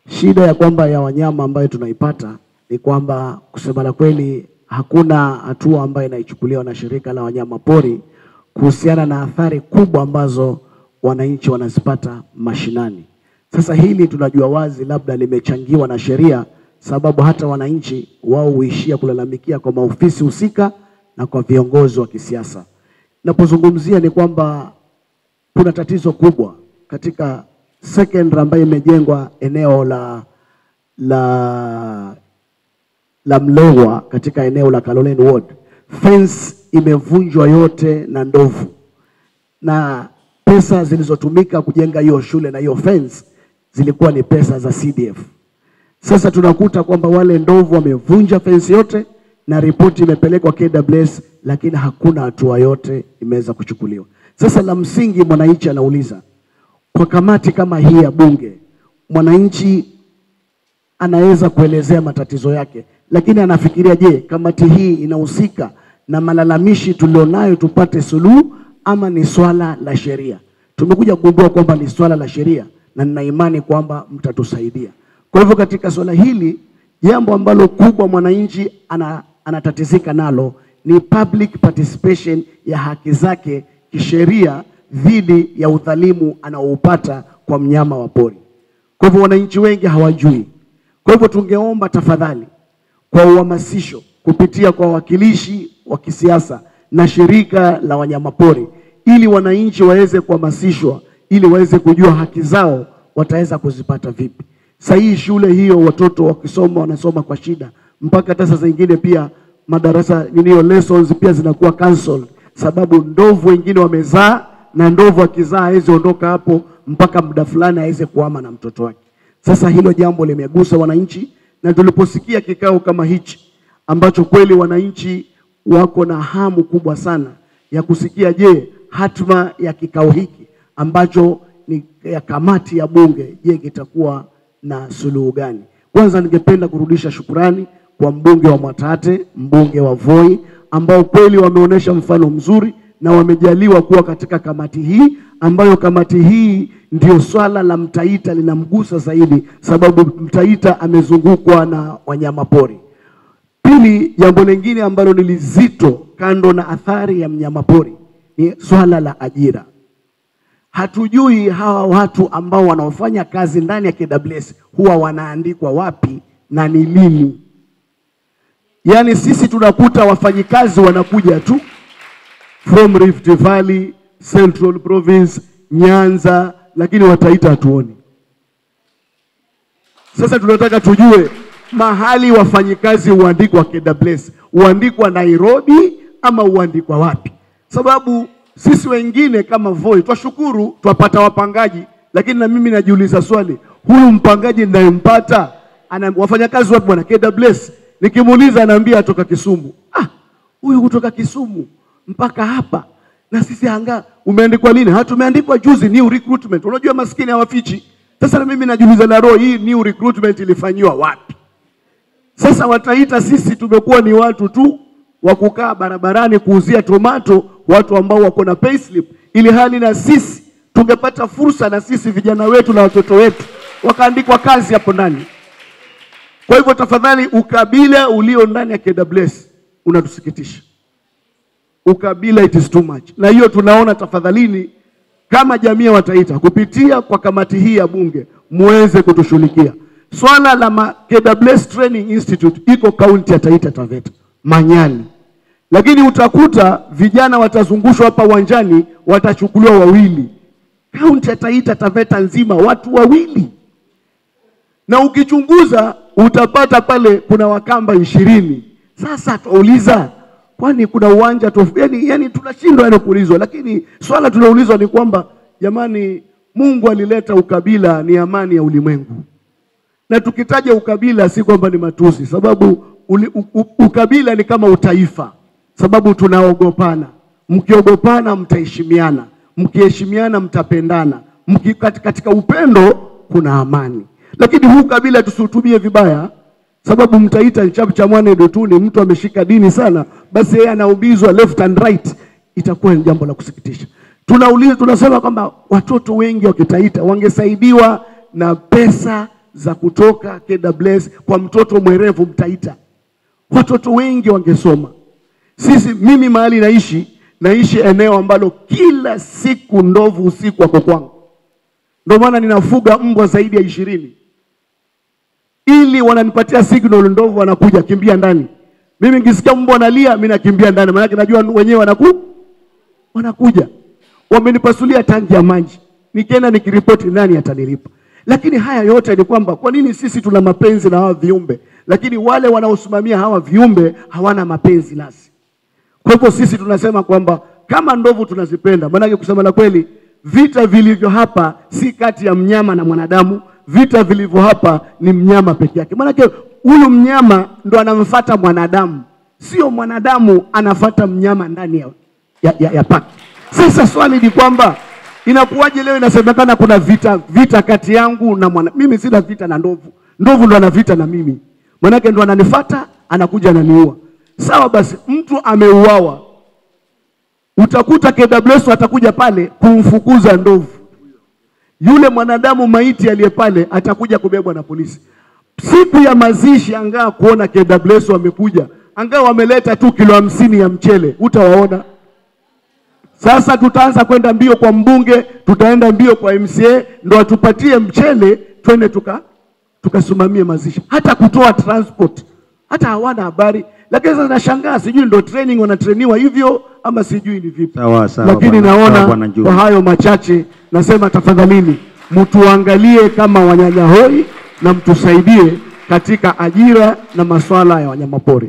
Shida ya kwamba ya wanyama ambayo tunaipata ni kwamba kusema la kweli, hakuna hatua ambayo inaichukuliwa na shirika la wanyama pori kuhusiana na athari kubwa ambazo wananchi wanazipata mashinani. Sasa hili tunajua wazi labda limechangiwa na sheria, sababu hata wananchi wao huishia kulalamikia kwa maofisi husika na kwa viongozi wa kisiasa. Napozungumzia ni kwamba kuna tatizo kubwa katika secondary ambayo imejengwa eneo la la la Mlewa katika eneo la Kaloleni Ward. Fence imevunjwa yote na ndovu, na pesa zilizotumika kujenga hiyo shule na hiyo fence zilikuwa ni pesa za CDF. Sasa tunakuta kwamba wale ndovu wamevunja fence yote na ripoti imepelekwa KWS, lakini hakuna hatua yote imeweza kuchukuliwa. Sasa la msingi, mwananchi anauliza kwa kamati kama hii ya Bunge, mwananchi anaweza kuelezea matatizo yake, lakini anafikiria, je, kamati hii inahusika na malalamishi tulionayo tupate suluhu, ama ni swala la sheria? Tumekuja kugundua kwamba ni swala la sheria, na nina imani kwamba mtatusaidia. Kwa hivyo katika swala hili, jambo ambalo kubwa mwananchi ana, anatatizika nalo ni public participation ya haki zake kisheria dhidi ya udhalimu anaoupata kwa mnyama wa pori. Kwa hivyo wananchi wengi hawajui. Kwa hivyo tungeomba tafadhali kwa uhamasisho kupitia kwa wawakilishi wa kisiasa na shirika la wanyamapori, ili wananchi waweze kuhamasishwa, ili waweze kujua haki zao wataweza kuzipata vipi. Sasa hii shule hiyo watoto wakisoma wanasoma kwa shida, mpaka hata saa zingine pia madarasa niniyo lessons pia zinakuwa cancelled, sababu ndovu wengine wamezaa na ndovu akizaa hawezi ondoka hapo mpaka muda fulani aweze kuhama na mtoto wake. Sasa hilo jambo limegusa wananchi, na tuliposikia kikao kama hichi ambacho kweli wananchi wako na hamu kubwa sana ya kusikia, je, hatma ya kikao hiki ambacho ni ya kamati ya Bunge, je, kitakuwa na suluhu gani? Kwanza ningependa kurudisha shukurani kwa mbunge wa Mwatate, mbunge wa Voi ambao kweli wameonyesha mfano mzuri na wamejaliwa kuwa katika kamati hii ambayo kamati hii ndio swala la Mtaita linamgusa zaidi, sababu Mtaita amezungukwa na wanyamapori. Pili, jambo lingine ambalo ni lizito kando na athari ya mnyamapori ni swala la ajira. Hatujui hawa watu ambao wanaofanya kazi ndani ya KWS huwa wanaandikwa wapi na ni lini. Yaani sisi tunakuta wafanyikazi wanakuja tu from Rift Valley, Central Province, Nyanza, lakini Wataita hatuoni. Sasa tunataka tujue mahali wafanyikazi huandikwa KWS, huandikwa Nairobi ama huandikwa wapi? Sababu sisi wengine kama Voi twashukuru twapata wapangaji, lakini na mimi najiuliza swali, huyu mpangaji ninayempata ana wafanyakazi wapi bwana KWS? Nikimuuliza anaambia atoka Kisumu. Ah, huyu kutoka Kisumu mpaka hapa na sisi anga umeandikwa lini? Ha, tumeandikwa juzi, new recruitment. Unajua maskini hawafichi. Sasa na mimi najiuliza na roho hii new recruitment ilifanyiwa wapi? Sasa Wataita sisi tumekuwa ni watu tu wa kukaa barabarani kuuzia tomato, watu ambao wako na payslip, ili hali na sisi tungepata fursa na sisi vijana wetu na watoto wetu wakaandikwa kazi hapo ndani. Kwa hivyo tafadhali, ukabila ulio ndani ya KWS unatusikitisha ukabila it is too much, na hiyo tunaona, tafadhalini, kama jamii ya Wataita kupitia kwa kamati hii ya Bunge muweze kutushughulikia swala la ma KWS Training Institute iko kaunti ya Taita Taveta Manyani, lakini utakuta vijana watazungushwa hapa uwanjani, watachukuliwa wawili. Kaunti ya Taita Taveta nzima watu wawili, na ukichunguza utapata pale kuna Wakamba ishirini. Sasa tuuliza kwani kuna uwanja tofu? Yani, yani tunashindwa yani kuulizwa, lakini swala tunaulizwa ni kwamba jamani, Mungu alileta ukabila ni amani ya ulimwengu, na tukitaja ukabila si kwamba ni matusi, sababu uli, u, u, ukabila ni kama utaifa, sababu tunaogopana. Mkiogopana mtaheshimiana, mkiheshimiana mtapendana, mki, katika upendo kuna amani. Lakini huu kabila tusiutumie vibaya sababu Mtaita cha mwane dotuni, mtu ameshika dini sana, basi yeye anaumizwa left and right, itakuwa ni jambo la kusikitisha. Tunauliza, tunasema kwamba watoto wengi wa Kitaita wangesaidiwa na pesa za kutoka KWS kwa mtoto mwerevu Mtaita, watoto wengi wangesoma. Sisi, mimi mahali naishi, naishi eneo ambalo kila siku ndovu usiku wako kwangu, ndio maana ninafuga mbwa zaidi ya ishirini ili wananipatia signal, ndovu wanakuja, kimbia ndani. Mimi nikisikia mbwa analia, mimi nakimbia ndani, maana najua wenyewe wanaku wanakuja. Wamenipasulia tangi ya maji, nikienda nikiripoti, nani atanilipa? Lakini haya yote ni kwamba kwa nini sisi tuna mapenzi na hawa viumbe, lakini wale wanaosimamia hawa viumbe hawana mapenzi nasi. Kwa hivyo sisi tunasema kwamba kama ndovu tunazipenda, maanake kusema la kweli, vita vilivyo hapa si kati ya mnyama na mwanadamu, vita vilivyo hapa ni mnyama peke yake. Maanake huyu mnyama ndo anamfata mwanadamu, sio mwanadamu anafata mnyama ndani ya, ya, ya, ya paki. Sasa swali ni kwamba inakuwaje leo inasemekana kuna vita vita kati yangu na mwana. Mimi sina vita na ndovu, ndovu ndo ana vita na mimi, manake ndo ananifata anakuja ananiua. Sawa basi, mtu ameuawa, utakuta KWS atakuja pale kumfukuza ndovu. Yule mwanadamu maiti aliye pale atakuja kubebwa na polisi. Siku ya mazishi, angaa kuona KWS wamekuja, angaa wameleta tu kilo hamsini ya mchele, utawaona sasa tutaanza kwenda mbio kwa mbunge, tutaenda mbio kwa MCA ndo atupatie mchele, twende tuka tukasimamie mazishi. Hata kutoa transport hata hawana habari, lakini sasa nashangaa, sijui ndo training wanatrainiwa hivyo ama sijui ni vipi. Sawa, sawa, Lakini bwana- sawa, naona bwana Juma. kwa hayo machache nasema tafadhalini, mtuangalie kama wanyanya hoi na mtusaidie katika ajira na masuala ya wanyamapori.